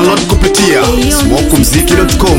Download kupitia smokumziki.com.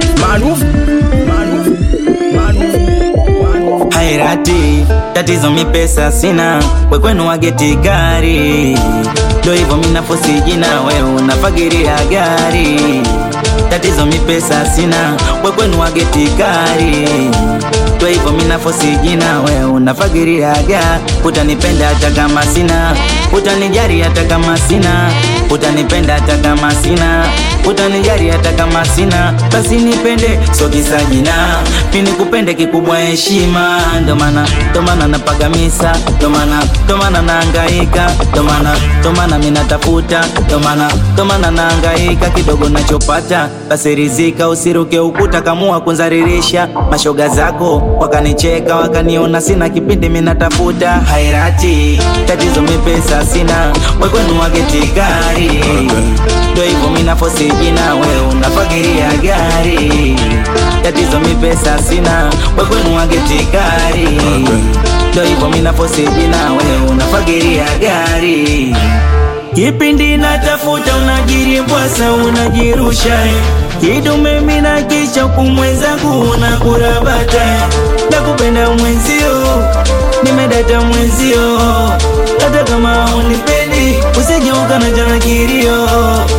hairati tatizo mipesa sina wekwenu wageti gari ndo hivyo minafosi jina we unafagiria gari tatizo mipesa sina wekwenu wageti gari ndo hivyo minafosi jina we unafagiria ga utanipenda hata kama sina utanijari hata kama sina utanipenda hata kama sina utanijari hata kama sina basi nipende sokisa jina mini kupende kikubwa heshima ndo maana ndo maana napaga misa ndo maana ndo maana naangaika ndo maana ndo maana mimi natafuta ndo maana ndo maana naangaika kidogo nachopata basi rizika usiruke ukuta kamua kunzaririsha mashoga zako wakanicheka wakaniona sina kipindi mimi natafuta hairati tatizo mipesa sina wekwenu wageti gari ndo hivyo mimi nafosi jina we unafagiria gari tatizo mipesa sina wekwenu wageti gari ndo hivyo mimi nafosi jina we unafagiria gari kipindi natafuta unajirimbwasa unajirusha kidume mina kisha kumwenzangu unakurabata nakupenda mwenzio nimedata mwenzio hata kama unipendi usijeuka na jana kirio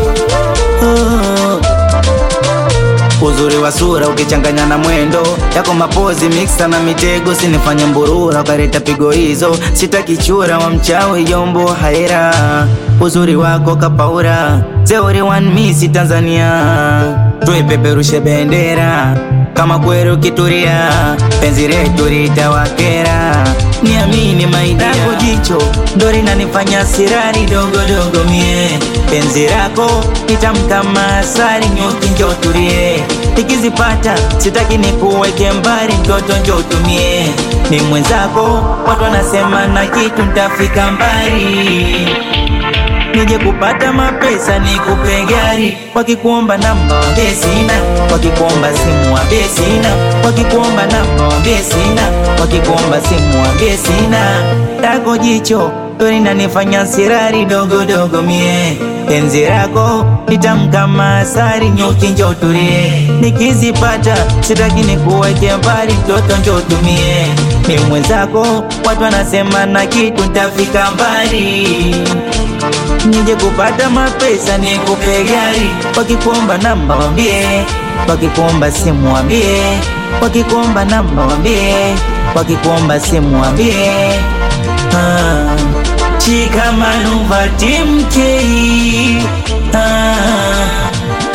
oh. Uzuri wa sura ukichanganya na mwendo yako mapozi mixa na mitego sinifanye mburura ukareta pigo hizo sitaki chura wa mchawi jombo haira uzuri wako kapaura zeuri one miss Tanzania tuipeperushe bendera kama kweru kituria penzi letu litawakera niamini maidako jicho ndo linanifanya sirari dogodogo mie penzi lako nitamkama asari nyuki njo tulie nikizipata sitaki nikuweke mbali mtoto njo utumie ni mwenzako watu wanasema na kitu ntafika mbali nije kupata mapesa nikupe gari wakikuomba namba wambie sina wakikuomba simu wambie sina wakikuomba namba wambie sina wakikuomba simu wambie sina tako jicho ndo linanifanya sirari dogodogo mie penzi lako nitamkama asari nyuki njo tulie nikizipata sitaki nikuweke mbali mtoto njo tumie ni mwenzako watu wanasema na kitu ntafika mbali nije kupata mapesa nikupe gari wakikuomba namba wambie wakikuomba simu wambie wakikuomba namba wambie wakikuomba simu wambie ah. chikamanuva timkei ah.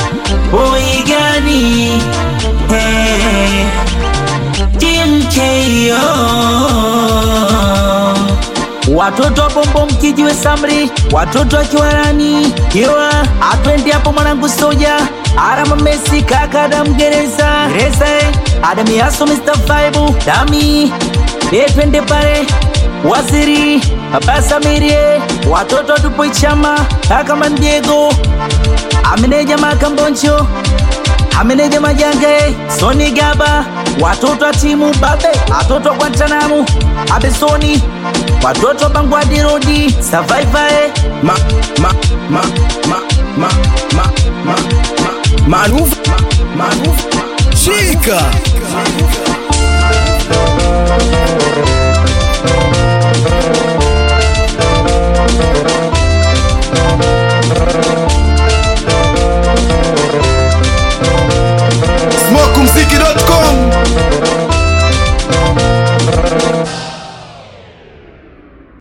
oigani hey. timkei oh. Watoto wa bombo mkijiwe samri, watoto wa kiwarani kiwa atwendi hapo mwanangu soja Arama Messi kaka Adam Gereza Gereza eh. Adam Yaso Mr. Vibe Dami eh, twende pale Waziri Baba Samirie watoto tupo Ichama kaka Mandiego Ameneja Makamboncho ameneja Majange Soni Gaba watoto wa timu Babe watoto wa Guantanamo Abesoni watoto Bangwadi Rodi Survivor eh. Ma, ma, ma, ma, ma, ma, ma, ma, manuva, ma, manuva, Chica